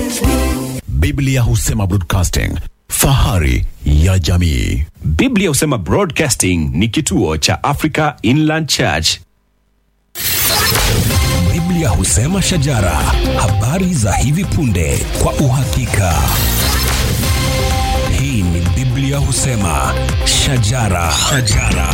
Biblia husema broadcasting, fahari ya jamii. Biblia husema Broadcasting ni kituo cha Africa Inland Church. Biblia husema shajara, habari za hivi punde kwa uhakika. Hii ni Biblia husema shajara, shajara.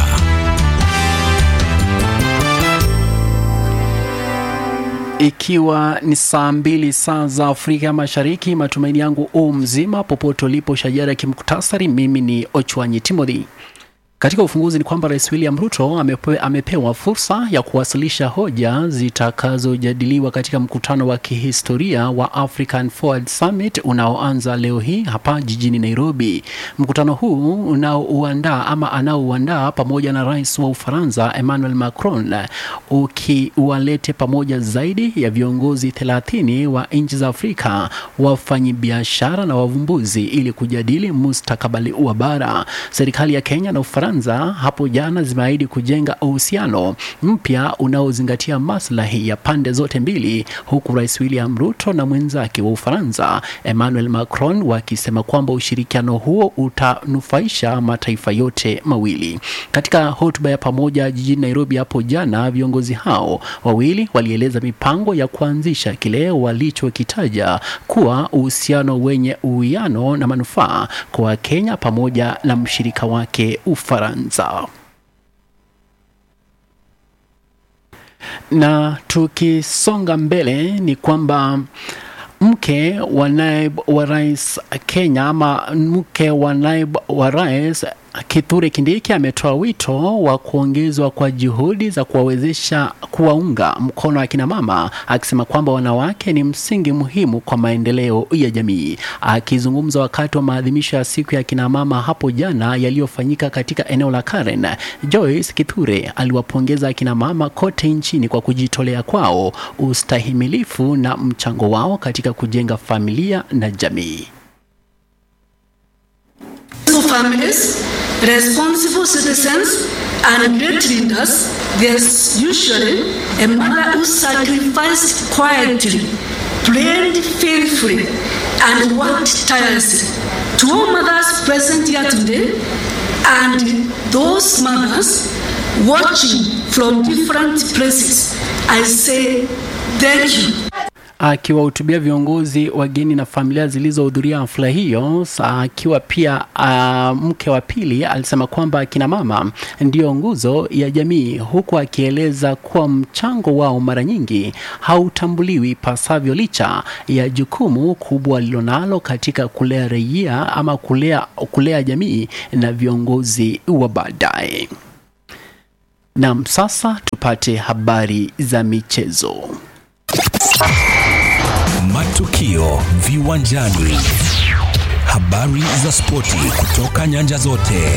Ikiwa ni saa mbili saa za Afrika Mashariki, matumaini yangu u mzima popote ulipo. Shajara ya kimuktasari, mimi ni Ochwanyi Timothy. Katika ufunguzi ni kwamba Rais William Ruto amepe, amepewa fursa ya kuwasilisha hoja zitakazojadiliwa katika mkutano wa kihistoria wa African Forward Summit unaoanza leo hii hapa jijini Nairobi. Mkutano huu unaouandaa ama anaouandaa pamoja na rais wa Ufaransa Emmanuel Macron ukiwalete pamoja zaidi ya viongozi 30 wa nchi za Afrika, wafanyabiashara na wavumbuzi ili kujadili mustakabali wa bara. Serikali ya Kenya na Ufaransa hapo jana zimeahidi kujenga uhusiano mpya unaozingatia maslahi ya pande zote mbili, huku Rais William Ruto na mwenzake wa Ufaransa Emmanuel Macron wakisema kwamba ushirikiano huo utanufaisha mataifa yote mawili. Katika hotuba ya pamoja jijini Nairobi hapo jana, viongozi hao wawili walieleza mipango ya kuanzisha kile walichokitaja kuwa uhusiano wenye uwiano na manufaa kwa Kenya pamoja na mshirika wake Ufaransa. Na tukisonga mbele ni kwamba mke wa naibu wa rais Kenya ama mke wa naibu wa rais Kithure Kindiki ametoa wito wa kuongezwa kwa juhudi za kuwawezesha kuwaunga mkono akina mama, akisema kwamba wanawake ni msingi muhimu kwa maendeleo ya jamii. Akizungumza wakati wa maadhimisho ya siku ya akina mama hapo jana yaliyofanyika katika eneo la Karen, Joyce Kithure aliwapongeza akina mama kote nchini kwa kujitolea kwao, ustahimilifu na mchango wao katika kujenga familia na jamii. families, responsible citizens, and great leaders, there's usually a mother who sacrificed quietly, prayed faithfully, and worked tirelessly. To all mothers present here today, and those mothers watching from different places, I say thank you. Akiwahutubia viongozi wageni na familia zilizohudhuria hafla hiyo, akiwa pia uh, mke wa pili alisema kwamba akina mama ndiyo nguzo ya jamii, huku akieleza kuwa mchango wao mara nyingi hautambuliwi pasavyo, licha ya jukumu kubwa lilonalo katika kulea raia ama kulea, kulea jamii na viongozi wa baadaye. Nam, sasa tupate habari za michezo. Matukio viwanjani, habari za spoti kutoka nyanja zote.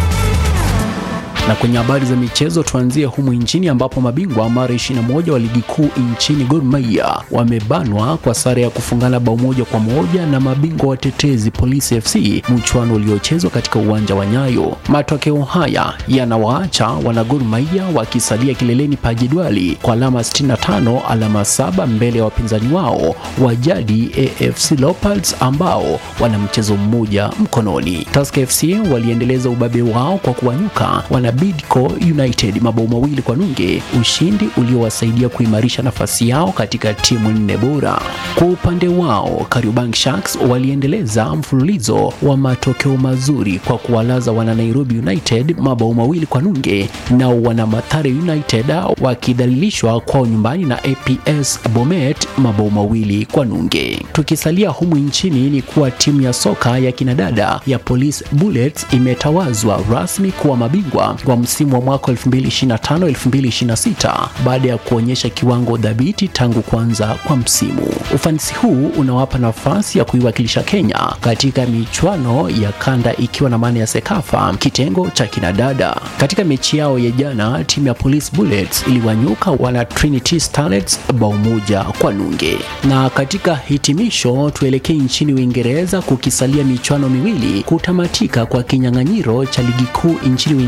Na kwenye habari za michezo tuanzie humu nchini ambapo mabingwa mara 21 wa ligi kuu nchini Gor Mahia wamebanwa kwa sare ya kufungana bao moja kwa moja na mabingwa watetezi Police FC, mchuano uliochezwa katika uwanja wa Nyayo. Matokeo haya yanawaacha wana Gor Mahia wakisalia kileleni pa jedwali kwa alama 65, alama saba mbele ya wapinzani wao wa jadi AFC Leopards ambao wana mchezo mmoja mkononi. Tusker FC waliendeleza ubabe wao kwa kuwanyuka wana Bidco United mabao mawili kwa nunge, ushindi uliowasaidia kuimarisha nafasi yao katika timu nne bora. Kwa upande wao, Kariobangi Sharks waliendeleza mfululizo wa matokeo mazuri kwa kuwalaza wana Nairobi United mabao mawili kwa nunge, nao wana Mathare United wakidhalilishwa kwao nyumbani na APS Bomet mabao mawili kwa nunge. Tukisalia humu nchini ni kuwa timu ya soka ya kinadada ya Police Bullets imetawazwa rasmi kuwa mabingwa wa msimu wa mwaka 2025-2026 baada ya kuonyesha kiwango dhabiti tangu kuanza kwa msimu. Ufanisi huu unawapa nafasi ya kuiwakilisha Kenya katika michuano ya kanda ikiwa na maana ya Sekafa kitengo cha kinadada. Katika mechi yao ya jana, timu ya Police Bullets iliwanyuka wana Trinity Starlets bao moja kwa nunge. Na katika hitimisho, tuelekee nchini Uingereza kukisalia michuano miwili kutamatika kwa kinyang'anyiro cha ligi kuu nchini Uingereza ni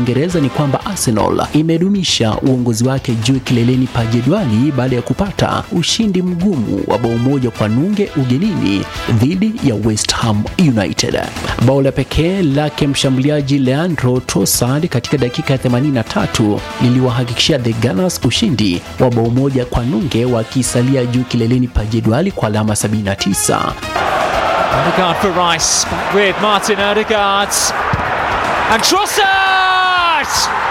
kwamba Arsenal imedumisha uongozi wake juu kileleni pa jedwali baada ya kupata ushindi mgumu wa bao moja kwa nunge ugenini dhidi ya West Ham United. Bao la pekee lake mshambuliaji Leandro Trossard katika dakika ya 83 liliwahakikishia the Gunners ushindi wa bao moja kwa nunge wakisalia juu kileleni pa jedwali kwa alama 79. Odegaard for Rice, back with Martin Odegaard. And Trossard!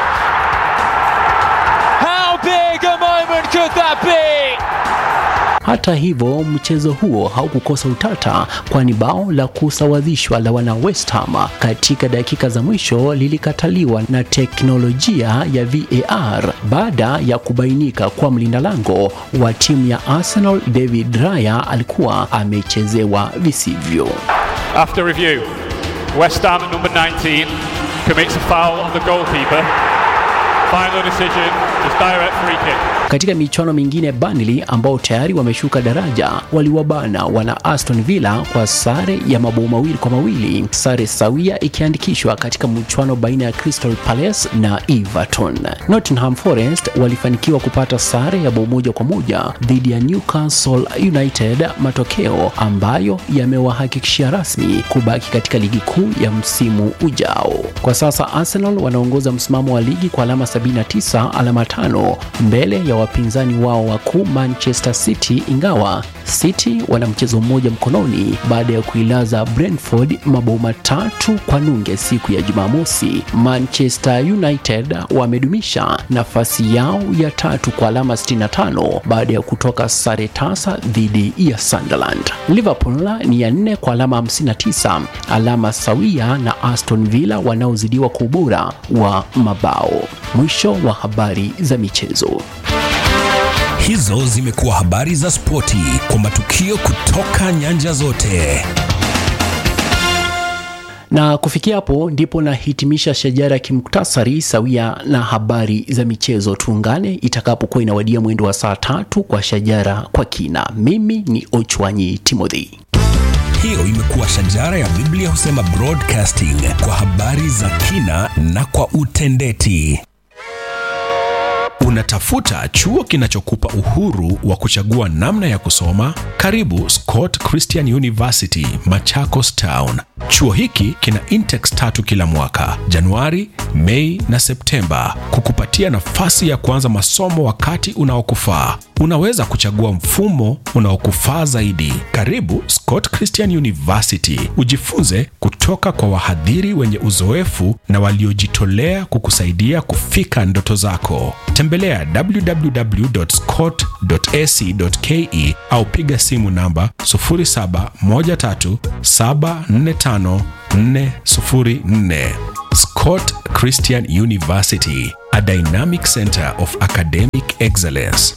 How big a moment could that be? Hata hivyo mchezo huo haukukosa utata, kwani bao la kusawazishwa la wana West Ham katika dakika za mwisho lilikataliwa na teknolojia ya VAR baada ya kubainika kwa mlinda lango wa timu ya Arsenal David Raya alikuwa amechezewa visivyo. After review, West Ham at number 19 commits a foul on the goalkeeper. Final decision is direct free kick. Katika michuano mingine, Burnley ambao tayari wameshuka daraja waliwabana wana Aston Villa kwa sare ya mabao mawili kwa mawili, sare sawia ikiandikishwa katika mchuano baina ya Crystal Palace na Everton. Nottingham Forest walifanikiwa kupata sare ya bao moja kwa moja dhidi ya Newcastle United, matokeo ambayo yamewahakikishia rasmi kubaki katika ligi kuu ya msimu ujao. Kwa sasa Arsenal wanaongoza msimamo wa ligi kwa alama 79, alama tano mbele ya wapinzani wao wakuu Manchester City, ingawa City wana mchezo mmoja mkononi baada ya kuilaza Brentford mabao matatu kwa nunge siku ya Jumamosi. Manchester United wamedumisha nafasi yao ya tatu kwa alama 65 baada ya kutoka sare tasa dhidi ya Sunderland. Liverpool ni ya nne kwa alama 59, alama sawia na Aston Villa wanaozidiwa kwa ubora wa mabao. Mwisho wa habari za michezo. Hizo zimekuwa habari za spoti kwa matukio kutoka nyanja zote. Na kufikia hapo ndipo nahitimisha shajara ya kimuktasari sawia na habari za michezo. Tuungane itakapokuwa inawadia mwendo wa saa tatu kwa shajara kwa kina. Mimi ni Ochwanyi Timothy. Hiyo imekuwa shajara ya Biblia husema broadcasting kwa habari za kina na kwa utendeti. Unatafuta chuo kinachokupa uhuru wa kuchagua namna ya kusoma? Karibu Scott Christian University, Machakos Town. Chuo hiki kina intex tatu kila mwaka, Januari, Mei na Septemba, kukupatia nafasi ya kuanza masomo wakati unaokufaa. Unaweza kuchagua mfumo unaokufaa zaidi. Karibu Scott Christian University, ujifunze kutoka kwa wahadhiri wenye uzoefu na waliojitolea kukusaidia kufika ndoto zako. Tembelea www.scott.ac.ke au piga simu namba 0713745404. Scott Christian University, a dynamic center of academic excellence.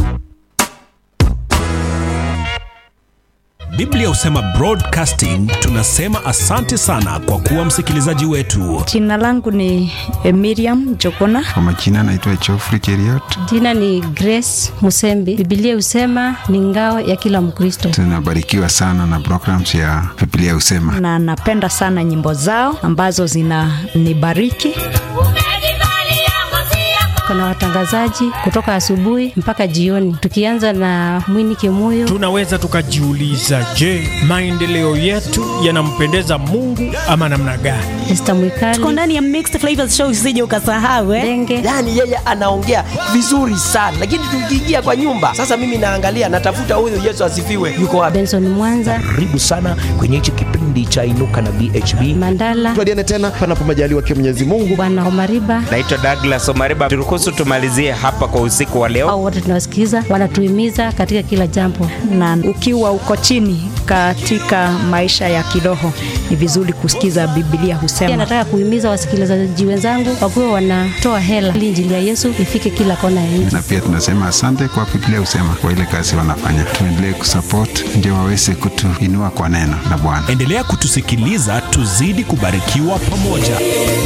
Biblia husema broadcasting. Tunasema asante sana kwa kuwa msikilizaji wetu. Jina langu ni eh, Miriam Jokona. Kwa majina anaitwa Geoffrey Cheriot. Jina ni Grace Musembi. Biblia husema ni ngao ya kila Mkristo. Tunabarikiwa sana na programs ya Biblia Husema. na napenda sana nyimbo zao ambazo zinanibariki. Kuna watangazaji kutoka asubuhi mpaka jioni, tukianza na Mwini Kimuyo. Tunaweza tukajiuliza, je, maendeleo yetu yanampendeza Mungu ama namna gani? Esther Mwikali. Tuko ndani ya Mixed Flavors Show, usije ukasahau eh. Denge. yaani yeye anaongea vizuri sana lakini tukiingia kwa nyumba sasa mimi naangalia natafuta huyu yesu asifiwe yuko wapi Benson Mwanza. Karibu sana kwenye hichi kipindi cha Inuka na BHB. Mandala. Tuadiane tena panapo majaliwa kia Mwenyezi Mungu. Bwana Omariba. Naitwa Douglas Omariba, turuhusu tumalizie hapa kwa usiku wa leo. Au wote tunawasikiza, wanatuhimiza katika kila jambo. Na ukiwa uko chini katika maisha ya kiroho, ni vizuri kusikiza Biblia Pia husema. nataka kuhimiza wasikilizaji wenzangu wakuwe wanatoa hela ili injili ya Yesu ifike kila kona ya nchi. Na pia tunasema asante kwa Biblia Husema kwa ile kazi wanafanya. Tuendelee kusupport ndio waweze kutuinua kwa neno la Bwana. Endelea kutusikiliza, tuzidi kubarikiwa pamoja.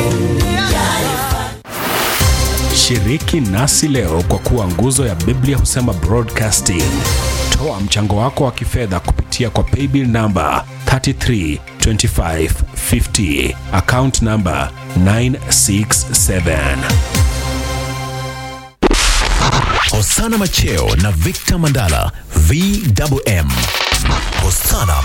Shiriki nasi leo kwa kuwa nguzo ya Biblia husema broadcasting. Toa mchango wako wa kifedha kupitia kwa paybill namba 33 2550 account number 967 Hosana Macheo na Victor Mandala VMM. Hosana